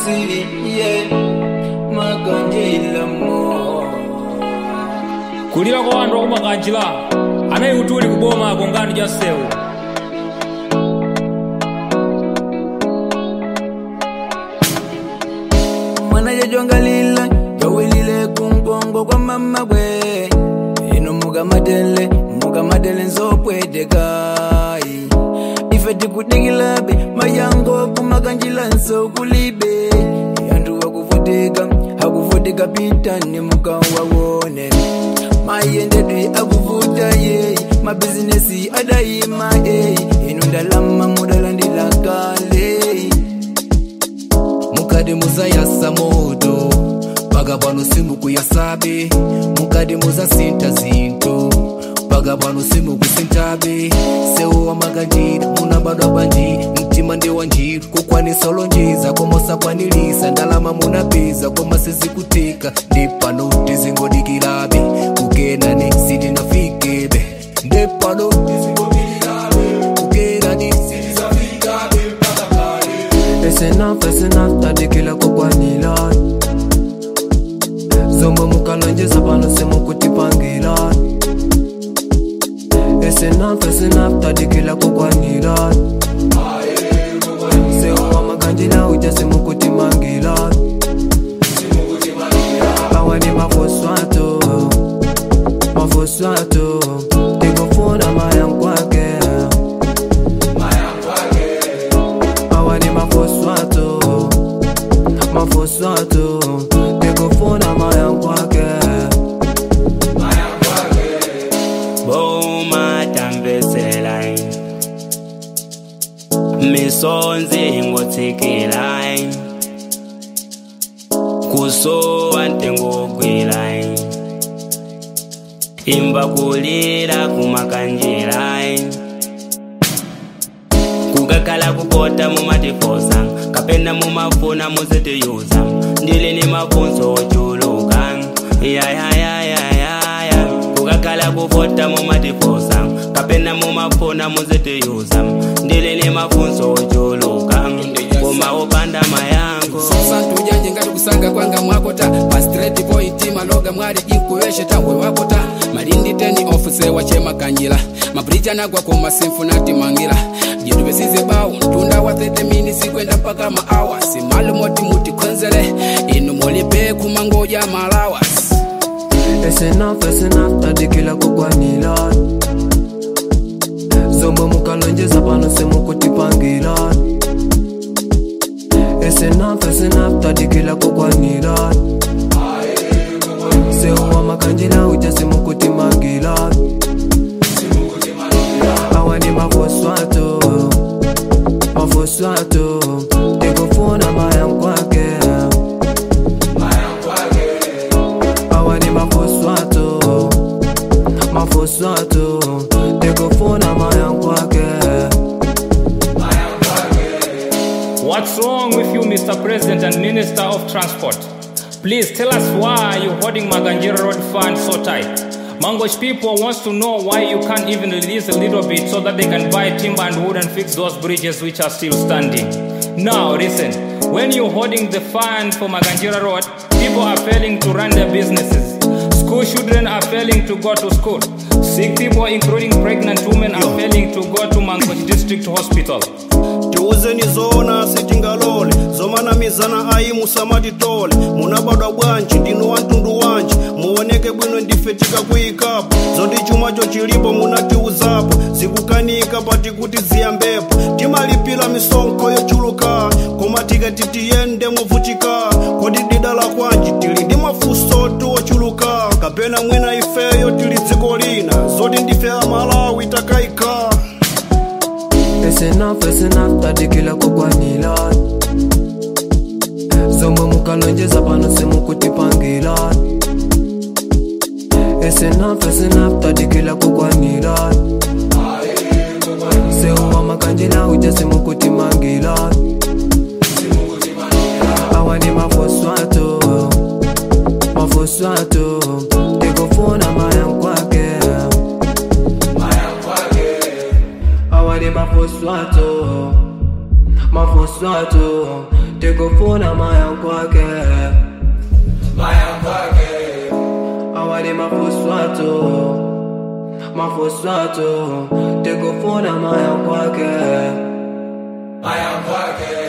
sili ye makanjila mo kulira kwa wandu akumakanjila anayi kuti uli kuboma ako ngani ja sewu mwana jajongalila jawilile kunkongo kwa mama bwe ino mukamatele mukamatele nzopwetekai ife tikudikilabe mayango kumakanjila nsokulibe yantu wakuvutika akuvutika pitani mukawawone mayendedwe akuvuta yeyi mabizinesi adayima eyi inu ndalama mudalandila kale mukadi muzayasa moto paka pano simukuyasabe mukadi muzasinta zinto paka pano simukusintabe sewu wa makanjira munabadwa banji mtima ndi wa njiru kukwanisa ulonjeza komosakwanilisa ndalama munapeza koma sizikutika ndi pano tizingodikirabe kukenani sitinafikebe ndi pano tizingodikirabe kukenani sitinafikabe mpaka pale It's enough, it's enough, tadikila kukwanila Zombo mukalonjeza pano simukutipangila It's enough, it's enough, tadikila kukwanila Sewa makanjila uja simukutimangila Bawa ni mafoswato Mafoswato Tikufuna mayankwake Bawa ni mafoswato Mafoswato Tikufuna mayankwake boma tambeselai misonzi ngotsikilai kusowa ntengogwilai imba kulira kumakanjilai kukakhala kukota mumatifosa kapena mumafuna muzitiyuza ndili ni mafunso ochuluka yayayayayaya kukakhala kuvota mumatifosa kapena mumafuna muzitiyuza ndili ni mafunso ochuluka koma opanda mayango santu ujanje ngati kusanga kwanga mwakota pa straight point maloga mwali inkuweshe tambwe wakota malindi teni ofuse wachemakanyila mabrija nagwa koma simfunati mangila jindu besize bawu ntunda wa 30 minutes kwenda mpaka maawa simalumoti mutikhonzele inu mulipe kumangoja malawas It's enough, it's enough, tadikila kukwanila Zombo mukalonjeza pano simukutipangila It's enough, it's enough, tadikila kukwanila Sewa makanjila uja simukutimangila Awa ni mafoswato Mafoswato Tikufuna mayankwake Awa ni mafoswato Mafoswato Tikufuna mayankwake What's wrong with you, Mr. President and Minister of Transport? Please tell us why you're holding Maganjira Road Fund so tight. Mangosh people wants to know why you can't even release a little bit so that they can buy timber and wood and fix those bridges which are still standing. Now listen, when you're holding the fund for Maganjira Road, people are failing to run their businesses. School children are failing to go to school. Sick people, including pregnant women, are failing to go to Mangosh District Hospital. tiuzeni zona sitingalole zomanamizana ayi musamatitole munabadwa bwanji ndinu wa mtundu wanji muoneke bwino ndife tikakuyikapo zoti chumacho chilipo munatiuzapo zikukanika pati kuti ziyambepo timalipira misonkho yochuluka koma tikati tiyende movutika kodi didala kwanji tili ndi mafunso tiwochuluka kapena mwina ifeyo tili dziko lina zoti ndife amalawi takayika It's enough, it's enough, tadikila kukwanila Zombo mukalonjeza pano simukutipangila It's enough, it's enough, tadikila kukwanila Sewa makanjila uja simukutimangila Awa ni mafoswato Mafoswato Tikufuna mayankwake Awa ni mafoswato mafuswatu tikufuna maya kwake awali mafuswatu mafuswatu tikufuna maya kwake maya kwake